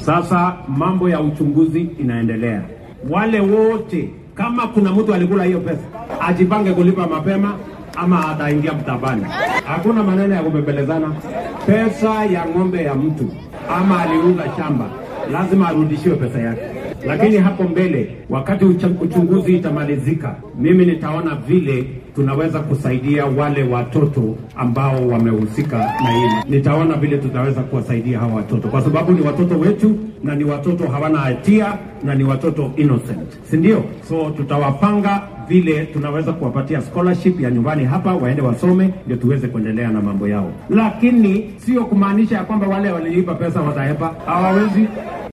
Sasa mambo ya uchunguzi inaendelea. Wale wote, kama kuna mtu alikula hiyo pesa, ajipange kulipa mapema ama ataingia mtabani. Hakuna maneno ya kubembelezana. Pesa ya ng'ombe ya mtu ama aliuza shamba, lazima arudishiwe pesa yake. Lakini hapo mbele, wakati ucha- uchunguzi itamalizika, mimi nitaona vile tunaweza kusaidia wale watoto ambao wamehusika na hili. Nitaona vile tutaweza kuwasaidia hawa watoto, kwa sababu ni watoto wetu na ni watoto hawana hatia na ni watoto innocent, si ndio? So tutawapanga vile tunaweza kuwapatia scholarship ya nyumbani hapa, waende wasome, ndio tuweze kuendelea na mambo yao, lakini sio kumaanisha ya kwamba wale walilipa pesa watahepa. Hawawezi.